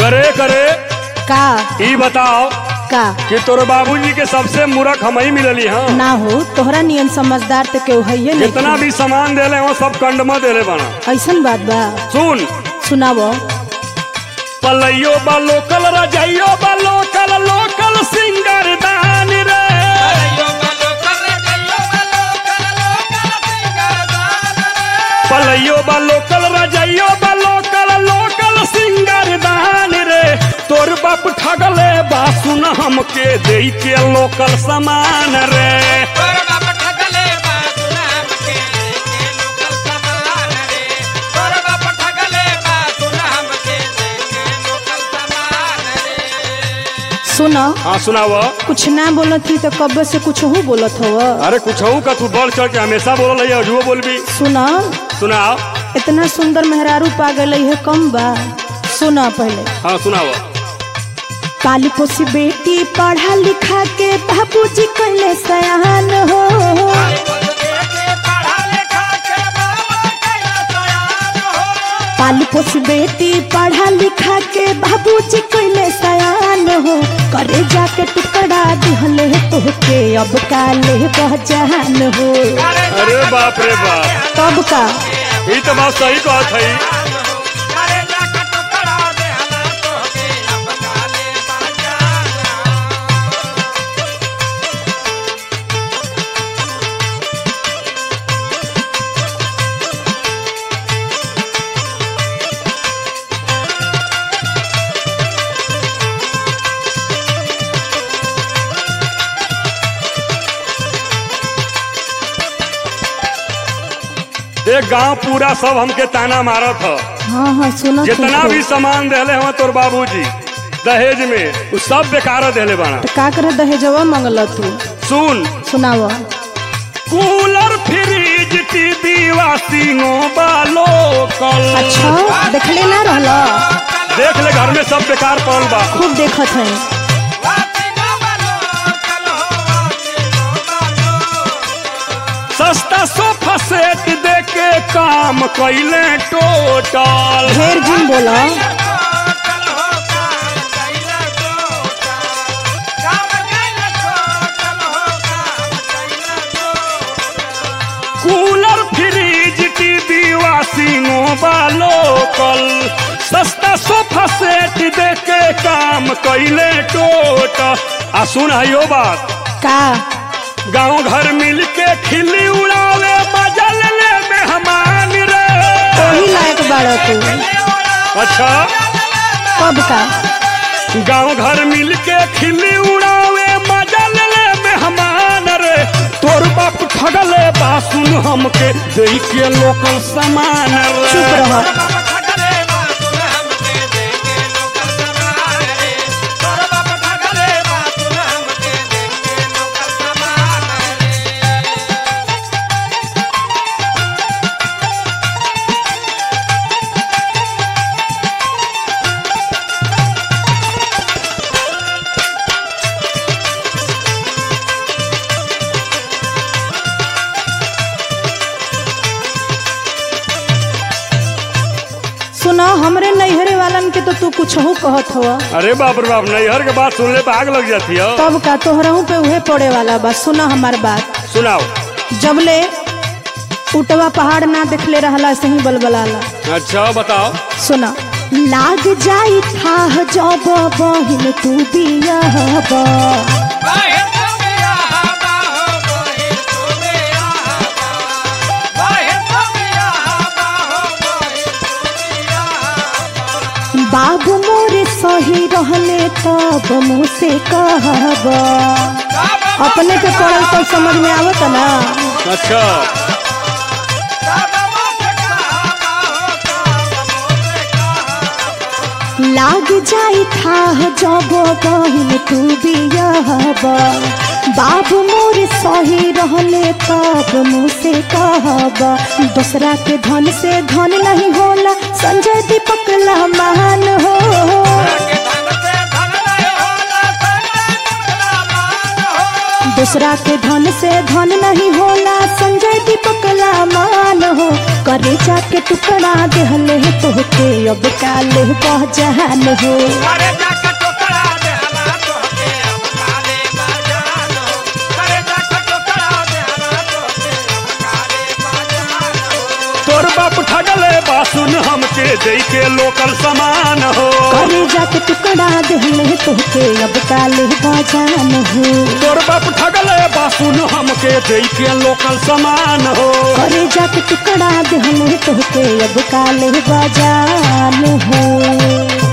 करे करे का ई बताओ का कि तोरे बाबूजी के सबसे मूर्ख हम ही मिलली हाँ ना हो तोहरा नियन समझदार तो केहू है जितना भी सामान देले हो सब कंडमा देले बना ऐसन बात बा सुन सुनावो पलैयो बा लोकल रजैयो बा लोकल लोकल सिंगर दान रे पलैयो बा लोकल रजैयो बा लोकल लोकल सिंगर दान रे तोर बाप ठगले बा सुन हमके दे के लोकल सामान रे सुनो हाँ सुनाव कुछ ना बोलत थी तो कब से कुछ हो बोलत हव अरे कुछ का तू बढ़ चढ़ के हमेशा बोल रही है अजुओ बोलबी सुनो सुनाओ इतना सुंदर मेहरारू पा गई है कम बा सुनो पहले हाँ सुनाओ काली पोसी बेटी पढ़ा लिखा के बाबूजी कहले सयान हो काली पोसी बेटी पढ़ा लिखा के बाबूजी कहले सयान हो करे जाके टुकड़ा दिहले तोहके अब काले बहजान हो अरे बाप रे बाप तब का ये तो बात सही कहत है देख गांव पूरा सब हमके ताना मारत ह हाँ हाँ सुनो जितना भी सामान देले हवा तोर बाबूजी दहेज में उ सब बेकार देले बाना तो का करे दहेजवा मंगल तू सुन सुनाव कूलर फ्रिज टीवी वाशिंगो बालो कल अच्छा देखले ना रहला देख ले घर में सब बेकार पड़ल बा खूब देखत है सस्ता सोफा सेट दे के काम कैले टोटल ढेर जिन बोला कूलर फ्रिज टीवी वाशिंगो बालो कल सस्ता सोफा सेट दे के काम कैले टोटल आ सुन हयो बात का गांव घर मिल के खिल्ली उड़ावे बजल ले मेहमान रे वही लायक बाड़ा तू अच्छा कब का गांव घर मिल के खिल्ली उड़ावे मजल ले मेहमान रे तोर बाप ठगले बा सुन हमके दे के लोकल सामान रे चुप रह सुनो हमरे नैहरे वालन के तो तू कुछ हो कहत हवा अरे बाप रे बाप नैहर के बात सुनले पे आग लग जाती है तब का तोहरहू पे उहे पड़े वाला बा सुनो हमार बात सुनाओ जबले उटवा पहाड़ ना देखले रहला ऐसे ही बलबलाला अच्छा बताओ सुना लाग जाई था जब बहिन तू बियाहबा बाबू मोरे सही रहले तब मुझसे कहबा अपने पे पड़ल तो समझ में आवत ना अच्छा लाग जाई था जब बहिन तू बियाहबा बाबू मोर सही रहले तब मुझसे कहबा दूसरा के धन से धन नहीं होला संजय दीपक महान हो दूसरा के धन से धन नहीं होला संजय दीपक मान हो करे जा जाके टुकड़ा देहले तोहके अब काले बहजान हो अरे जाके टोकरा दे हला तोहके अब काले बाजान हो अरे जाके टोकरा दे हला तोहके अब काले बाजान हो तोर बाप ठगले बा सुन हमके दे के लोकल सामान हो करे जाके टुकड़ा देहले तोहके अब काले बहजान हो तोर बाप ठगले बा सुन हमके दे के लोकल सामान हो करे जाके टुकड़ा देहले तोहके अब काले बजान हो